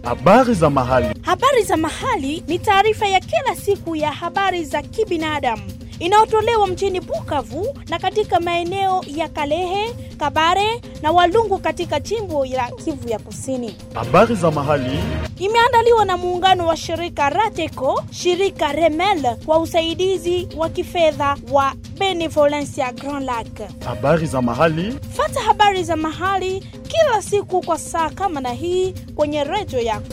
Habari za mahali. Habari za mahali ni taarifa ya kila siku ya habari za kibinadamu inayotolewa mjini Bukavu na katika maeneo ya Kalehe, Kabare na Walungu katika jimbo la Kivu ya Kusini. Habari za mahali. Imeandaliwa na muungano wa shirika Rateco, shirika Remel kwa usaidizi wa kifedha wa Benevolencia Grand Lac. Habari za mahali. Fata habari za mahali kila siku kwa saa kama na hii kwenye redio yako.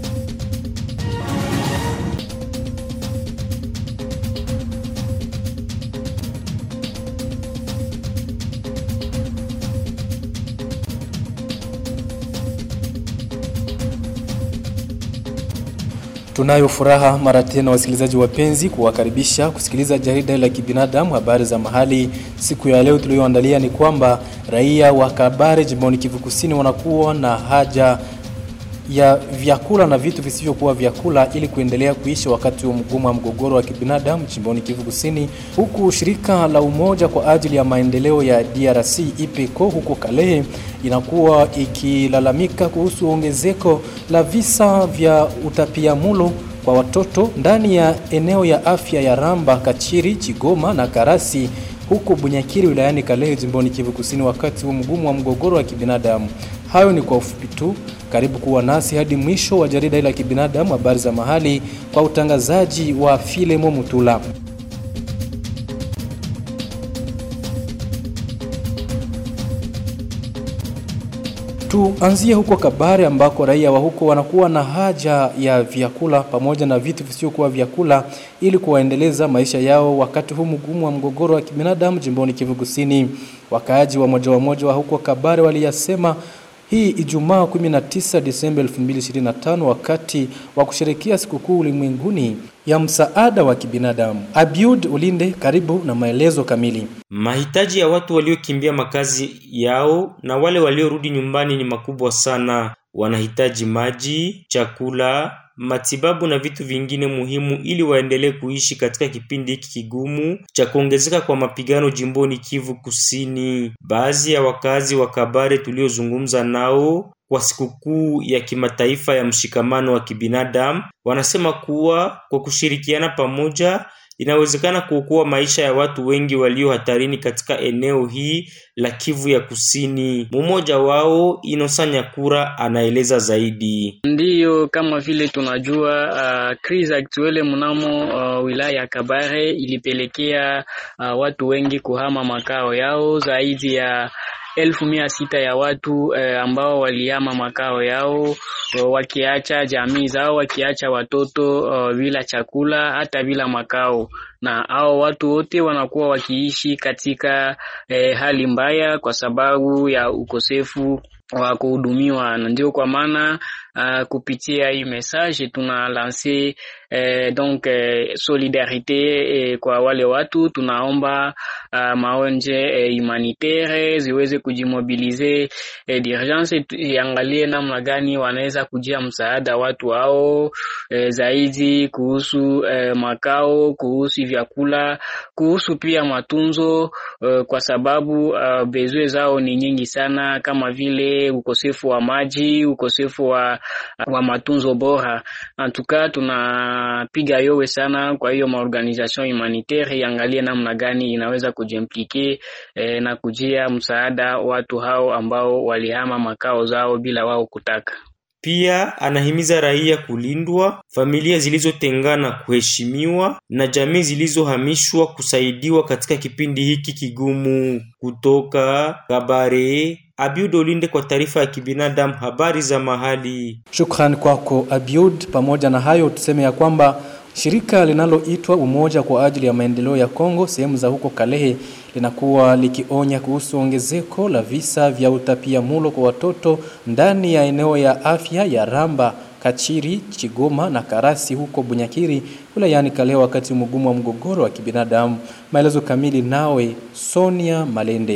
Tunayo furaha mara tena, wasikilizaji wapenzi, kuwakaribisha kusikiliza jarida la kibinadamu habari za mahali. Siku ya leo tuliyoandalia ni kwamba raia wa Kabare jimboni Kivu Kusini wanakuwa na haja ya vyakula na vitu visivyokuwa vyakula ili kuendelea kuishi wakati wa mgumu wa mgogoro wa kibinadamu jimboni Kivu Kusini, huku shirika la Umoja kwa ajili ya maendeleo ya DRC IPECO huko Kalehe inakuwa ikilalamika kuhusu ongezeko la visa vya utapiamulo kwa watoto ndani ya eneo ya afya ya Ramba, Kachiri, Chigoma na Karasi huko Bunyakiri wilayani Kalehe jimboni Kivu Kusini wakati wa mgumu wa mgogoro wa kibinadamu. Hayo ni kwa ufupi tu. Karibu kuwa nasi hadi mwisho wa jarida hili la kibinadamu habari za mahali kwa utangazaji wa Filemo Mutula. Tuanzie huko Kabare ambako raia wa huko wanakuwa na haja ya vyakula pamoja na vitu visivyokuwa vyakula ili kuwaendeleza maisha yao wakati huu mgumu wa mgogoro wa kibinadamu jimboni Kivu Kusini. Wakaaji wa moja wa moja wa huko Kabare waliyasema hii Ijumaa 19 Disemba 2025 wakati wa kusherekea sikukuu ulimwenguni ya msaada wa kibinadamu. Abiud Ulinde, karibu na maelezo kamili. Mahitaji ya watu waliokimbia makazi yao na wale waliorudi nyumbani ni makubwa sana. Wanahitaji maji, chakula, matibabu na vitu vingine muhimu ili waendelee kuishi katika kipindi hiki kigumu cha kuongezeka kwa mapigano jimboni Kivu Kusini. Baadhi ya wakazi wa Kabare tuliozungumza nao kwa sikukuu ya kimataifa ya mshikamano wa kibinadamu wanasema kuwa kwa kushirikiana pamoja inawezekana kuokoa maisha ya watu wengi walio hatarini katika eneo hii la Kivu ya Kusini. Mmoja wao Inosa Nyakura anaeleza zaidi. Ndiyo, kama vile tunajua uh, crise actuelle mnamo uh, wilaya ya Kabare ilipelekea uh, watu wengi kuhama makao yao zaidi ya elfu mia sita ya watu eh, ambao walihama makao yao wakiacha jamii zao, wakiacha watoto uh, bila chakula hata bila makao, na hao watu wote wanakuwa wakiishi katika eh, hali mbaya kwa sababu ya ukosefu wa kuhudumiwa, na ndio kwa maana uh, kupitia hii message tuna lance eh, donc eh, solidarite eh, kwa wale watu. Tunaomba uh, maonje eh, humanitaire ziweze kujimobilize eh, d'urgence, iangalie namna gani wanaweza kujia msaada watu hao eh, zaidi kuhusu eh, makao, kuhusu vyakula, kuhusu pia matunzo eh, kwa sababu uh, bezwe zao ni nyingi sana kama vile ukosefu wa maji, ukosefu wa, wa matunzo bora. Antuka tunapiga yowe sana kwa hiyo maorganisation humanitaire iangalie namna gani inaweza kujimplike eh, na kujia msaada watu hao ambao walihama makao zao bila wao kutaka. Pia anahimiza raia kulindwa, familia zilizotengana kuheshimiwa na jamii zilizohamishwa kusaidiwa katika kipindi hiki kigumu. Kutoka Kabare, Abiud Olinde kwa taarifa ya kibinadamu, habari za mahali. Shukrani kwako Abiud. Pamoja na hayo, tuseme ya kwamba shirika linaloitwa Umoja kwa ajili ya maendeleo ya Kongo sehemu za huko Kalehe linakuwa likionya kuhusu ongezeko la visa vya utapiamulo kwa watoto ndani ya eneo ya afya ya Ramba, Kachiri, Chigoma na Karasi huko Bunyakiri wilayani Kalehe wakati mgumu wa mgogoro wa kibinadamu. Maelezo kamili nawe Sonia Malende.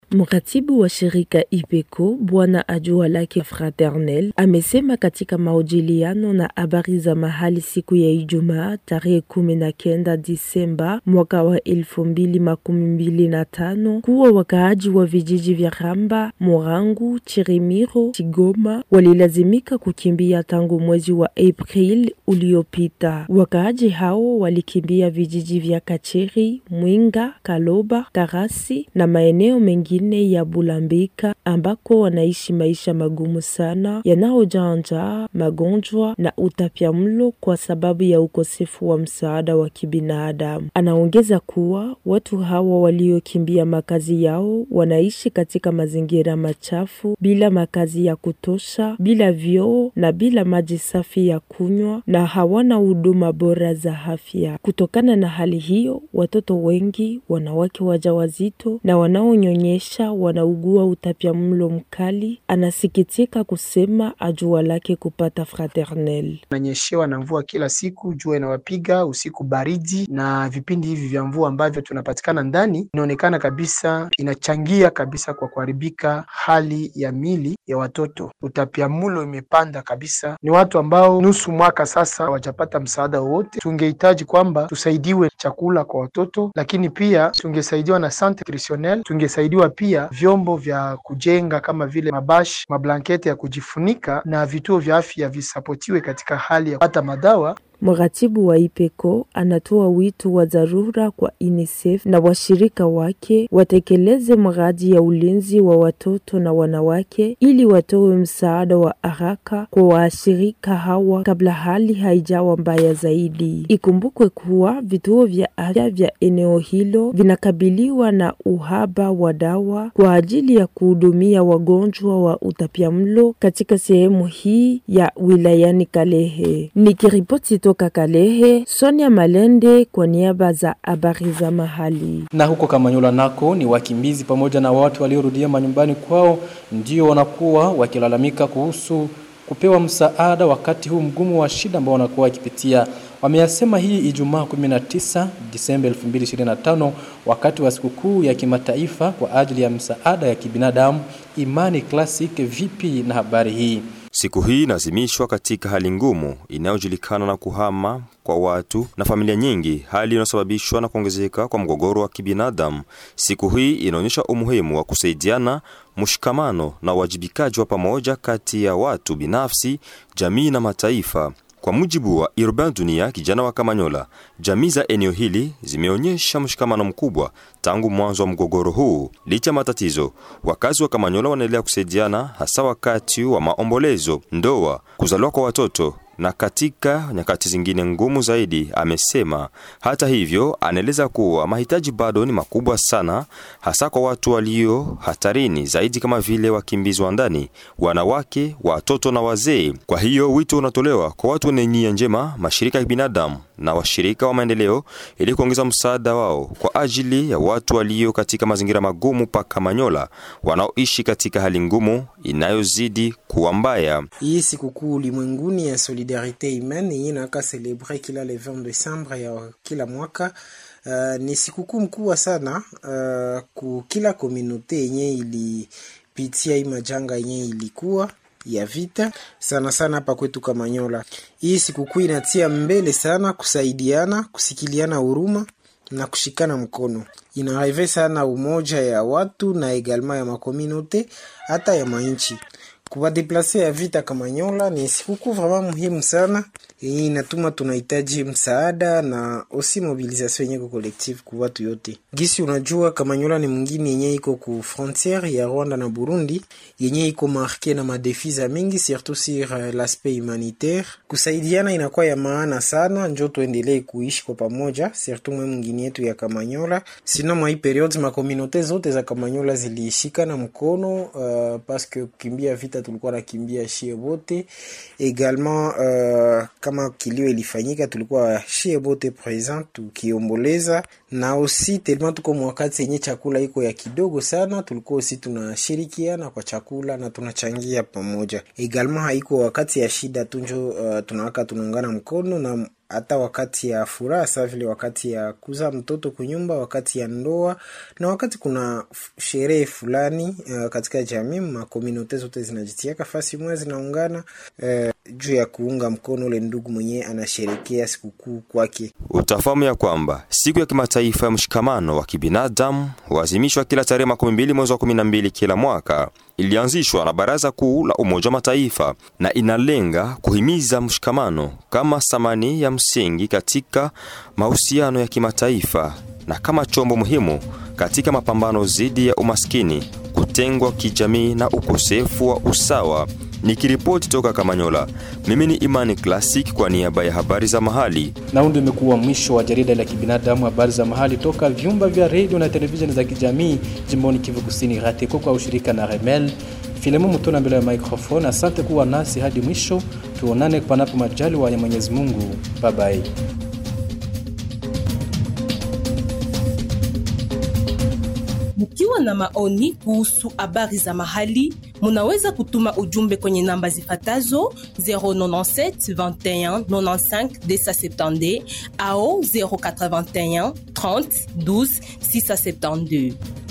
Mratibu wa shirika IPECO Bwana Ajua Lake Fraternel amesema katika mahojiano na habari za mahali siku ya Ijumaa tarehe kumi na kenda Disemba mwaka wa elfu mbili makumi mbili na tano kuwa wakaaji wa vijiji vya Ramba, Morangu, Chirimiro, Chigoma walilazimika kukimbia tangu mwezi wa April uliopita. Wakaaji hao walikimbia vijiji vya Kacheri, Mwinga, Kaloba, Karasi na maeneo mengine ya Bulambika ambako wanaishi maisha magumu sana yanayojaa njaa, magonjwa na utapiamlo kwa sababu ya ukosefu wa msaada wa kibinadamu. Anaongeza kuwa watu hawa waliokimbia makazi yao wanaishi katika mazingira machafu, bila makazi ya kutosha, bila vyoo na bila maji safi ya kunywa, na hawana huduma bora za afya. Kutokana na hali hiyo, watoto wengi, wanawake wajawazito na wanaonyonyesha wanaugua utapiamlo mkali. Anasikitika kusema ajua lake kupata Fraternel. Nanyeshewa na mvua kila siku, jua inawapiga usiku, baridi na vipindi hivi vya mvua ambavyo tunapatikana ndani, inaonekana kabisa inachangia kabisa kwa kuharibika hali ya mili ya watoto. Utapiamlo imepanda kabisa, ni watu ambao nusu mwaka sasa hawajapata msaada wowote. Tungehitaji kwamba tusaidiwe chakula kwa watoto, lakini pia tungesaidiwa na sante nutritionnel, tungesaidiwa pia vyombo vya kujenga kama vile mabashi, mablanketi ya kujifunika na vituo vya afya visapotiwe katika hali ya kupata madawa. Mratibu wa IPECO anatoa wito wa dharura kwa UNICEF na washirika wake watekeleze mradi ya ulinzi wa watoto na wanawake ili watoe msaada wa haraka kwa washirika hawa kabla hali haijawa mbaya zaidi. Ikumbukwe kuwa vituo vya afya vya eneo hilo vinakabiliwa na uhaba wa dawa kwa ajili ya kuhudumia wagonjwa wa utapiamlo katika sehemu hii ya wilayani Kalehe. Nikiripoti toka Kalehe, Sonia Malende kwa niaba za habari za mahali. Na huko Kamanyola nako ni wakimbizi pamoja na watu waliorudia manyumbani kwao ndio wanakuwa wakilalamika kuhusu kupewa msaada wakati huu mgumu wa shida ambao wanakuwa wakipitia. Wameyasema hii Ijumaa 19 Disemba 2025 wakati wa sikukuu ya kimataifa kwa ajili ya msaada ya kibinadamu Imani Classic. Vipi na habari hii? Siku hii inaazimishwa katika hali ngumu inayojulikana na kuhama kwa watu na familia nyingi, hali inayosababishwa na kuongezeka kwa mgogoro wa kibinadamu. Siku hii inaonyesha umuhimu wa kusaidiana, mshikamano na uwajibikaji wa pamoja kati ya watu binafsi, jamii na mataifa. Kwa mujibu wa Urban Dunia, kijana wa Kamanyola, jamii za eneo hili zimeonyesha mshikamano mkubwa tangu mwanzo wa mgogoro huu. Licha matatizo, wakazi wa Kamanyola wanaendelea kusaidiana, hasa wakati wa maombolezo, ndoa, kuzaliwa kwa watoto na katika nyakati zingine ngumu zaidi, amesema. Hata hivyo, anaeleza kuwa mahitaji bado ni makubwa sana, hasa kwa watu walio hatarini zaidi kama vile wakimbizi wa ndani, wanawake, watoto na wazee. Kwa hiyo wito unatolewa kwa watu wenye nia njema, mashirika ya binadamu na washirika wa maendeleo ili kuongeza msaada wao kwa ajili ya watu walio katika mazingira magumu pa Kamanyola, wanaoishi katika hali ngumu inayozidi kuwa mbaya. Hii sikukuu ulimwenguni ya solidarite humaine yenye naka celebre kila le 20 Desembre ya kila mwaka. Uh, ni sikukuu mkubwa sana uh, ku kila komunote yenye ilipitia hii majanga yenye ilikuwa ya vita sana sana hapa kwetu Kamanyola. Hii sikukuu inatia mbele sana kusaidiana, kusikiliana huruma na kushikana mkono. Inareve sana umoja ya watu na egalema ya makominote hata ya mainchi. Kuwadeplase ya vita Kamanyola ni sikukuu vraiment muhimu sana yenye inatuma tunahitaji msaada na osi mobilisation yenye ko collective ku watu yote. Gisi unajua Kamanyola ni mwingine yenye iko ku frontiere ya Rwanda na Burundi yenye iko marke na madefi za mingi surtout sur uh, l'aspect humanitaire. Kusaidiana inakuwa ya maana sana, njo tuendelee kuishi kwa pamoja, surtout mwe mwingine yetu ya Kamanyola. Sino mwa hii periode makominote zote za Kamanyola ziliishika na mkono uh, paske kukimbia vita tulikuwa nakimbia shie bote egalement uh, kama kilio ilifanyika tulikuwa shie bote present tukiomboleza na osi telema tuko mwakati yenye chakula iko ya kidogo sana tulikuwa osi tunashirikiana kwa chakula na tunachangia pamoja egalement haiko wakati ya shida tunjo uh, tunawaka tunaungana mkono na hata wakati ya furaha saa vile wakati ya kuzaa mtoto kunyumba, wakati ya ndoa na wakati kuna sherehe fulani uh, katika jamii, makomunote zote zinajitiaka fasi moja zinaungana uh, juu ya kuunga mkono ule ndugu mwenyewe anasherekea sikukuu kwake. Utafahamu ya kwamba siku ya kimataifa ya mshikamano wa kibinadamu huazimishwa kila tarehe makumi mbili mwezi wa kumi na mbili kila mwaka. Ilianzishwa na Baraza Kuu la Umoja wa Mataifa na inalenga kuhimiza mshikamano kama thamani ya msingi katika mahusiano ya kimataifa na kama chombo muhimu katika mapambano dhidi ya umaskini, kutengwa kijamii na ukosefu wa usawa. Nikiripoti toka Kamanyola, mimi ni Imani Classic kwa niaba ya habari za mahali. Na huu ndio imekuwa mwisho wa jarida la kibinadamu, habari za mahali toka vyumba vya redio na televisheni za kijamii jimboni Kivu Kusini, RATECO kwa ushirika na Remel. Filemu Mutona mbele ya microphone. Asante kuwa nasi hadi mwisho, tuonane panapo majaliwa ya Mwenyezi Mungu. Bye bye. Mkiwa na maoni kuhusu habari za mahali, munaweza kutuma ujumbe kwenye namba zifatazo 097 21 95 270 au 081 30 12 672.